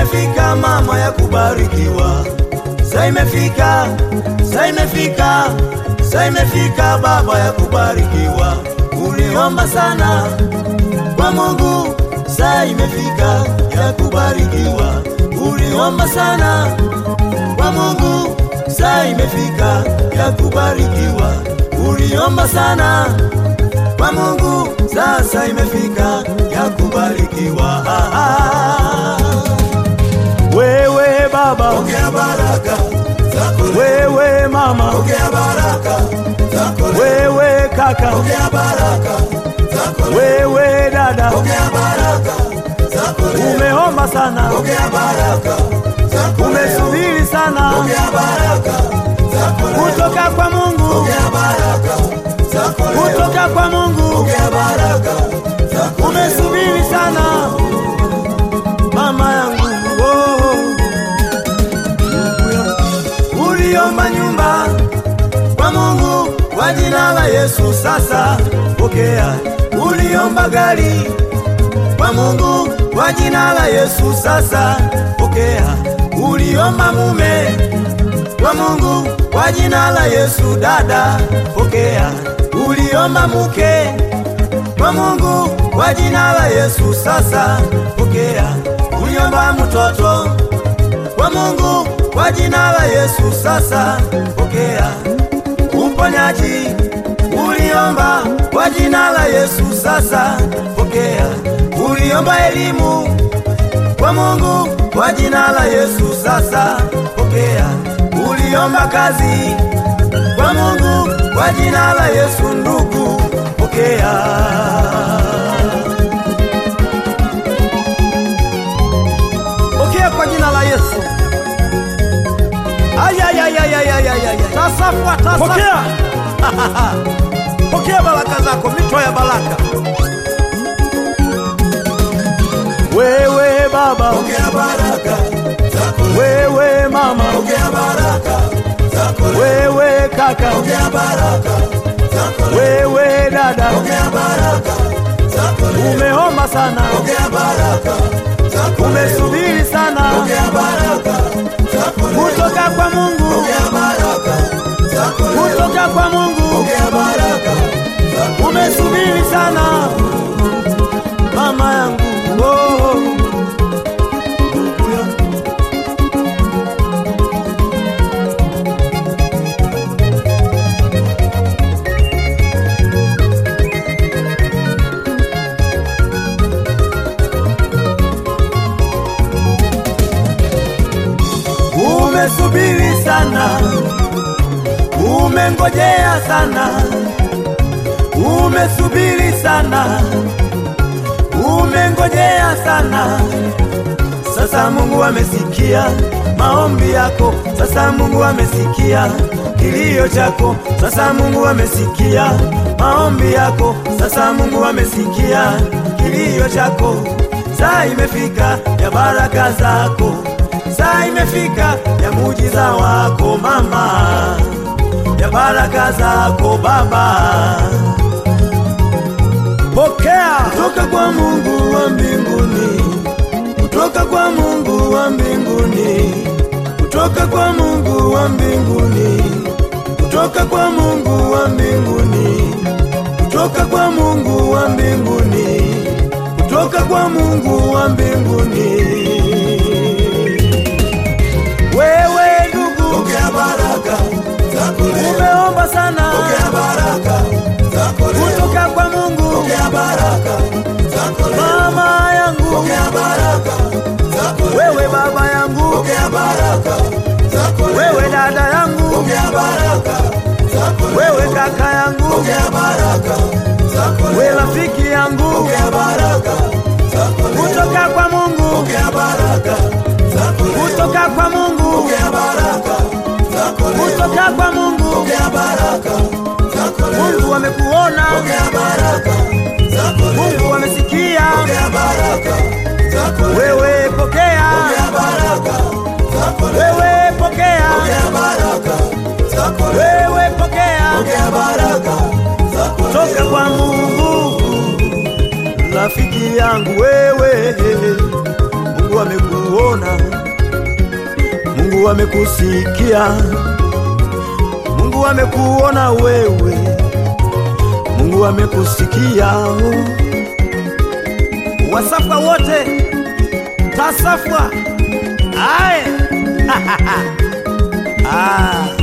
imefika mama ya kubarikiwa, saa imefika, saa imefika, saa imefika baba ya kubarikiwa. Uliomba sana kwa Mungu, saa imefika ya kubarikiwa. Uliomba sana kwa Mungu, saa imefika ya kubarikiwa. Uliomba sana kwa Mungu, sasa imefika ya kubarikiwa. Ah, ah. Wewe baba, Pokea baraka zako leo. wewe mama, Pokea baraka zako leo. wewe kaka, Pokea baraka zako leo. wewe dada, Pokea baraka zako leo. umeomba sana, Pokea baraka zako leo. umesubiri sana Pokea baraka zako leo. kutoka kwa Mungu, Pokea baraka zako leo. kutoka kwa Mungu, Pokea baraka zako leo. umesubiri sana mama yangu oh. Uliomba nyumba kwa Mungu kwa jina la Yesu, sasa pokea. Uliomba gari kwa Mungu kwa jina la Yesu, sasa pokea. Uliomba mume kwa Mungu kwa jina la Yesu, dada pokea. Uliomba mke kwa Mungu kwa jina la Yesu, sasa pokea. Uliomba mtoto kwa Mungu kwa jina la Yesu, sasa pokea. Uponyaji uliomba kwa jina la Yesu, sasa pokea. Uliomba elimu kwa Mungu kwa jina la Yesu, sasa pokea. Uliomba kazi kwa Mungu kwa jina la Yesu, ndugu pokea. Pokea kwa jina la Yesu. Ayayayayayayayay. Tasafwa, tasafwa. Pokea. Pokea baraka zako, mito ya baraka. Wewe baba, Pokea baraka zako leo. wewe mama, Pokea baraka zako leo. wewe kaka, Pokea baraka zako leo. wewe dada, Pokea baraka zako leo. umeomba sana, Pokea baraka zako leo. umesubiri sana Pokea baraka zako leo. kutoka kwa Mungu, Pokea baraka zako leo. kutoka kwa Mungu, Pokea baraka zako umesubiri sana mama yangu oh. Umesubiri sana, umengojea sana, umesubiri sana, umengojea sana. Sasa Mungu amesikia maombi yako, sasa Mungu amesikia kilio chako, sasa Mungu amesikia maombi yako, sasa Mungu amesikia kilio chako. Saa imefika ya baraka zako, saa imefika ya muujiza wako mama, ya baraka zako baba. Pokea kutoka kwa Mungu wa mbinguni, kutoka kwa Mungu wa mbinguni, kutoka kwa Mungu wa mbinguni, kutoka kwa Mungu wa mbinguni, kutoka kwa Mungu wa mbinguni, kutoka kwa Mungu wa mbinguni. Wewe ndugu, Pokea baraka zako leo. umeomba sana Pokea baraka zako leo. kutoka kwa Mungu, Pokea baraka zako leo. mama yangu, Pokea baraka zako leo. wewe baba yangu, Pokea baraka zako leo. wewe dada yangu, Pokea baraka zako leo. wewe kaka yangu, Pokea baraka zako leo. wewe rafiki yangu, Pokea baraka zako leo. kutoka kwa Mungu, Pokea baraka zako leo. kutoka kwa Mungu, Pokea baraka zako leo. kutoka kwa Mungu. Pokea baraka zako leo. Mungu amekuona, Pokea baraka zako leo. Mungu amesikia, Pokea baraka zako leo. wewe pokea, Pokea baraka zako leo. wewe pokea, Pokea baraka zako leo. wewe pokea, Pokea baraka zako leo. toka kwa Mungu. Rafiki yangu wewe, Mungu amekuona, amekusikia, Mungu amekuona wewe, Mungu amekusikia. Wasafwa wote tasafwa aye ah.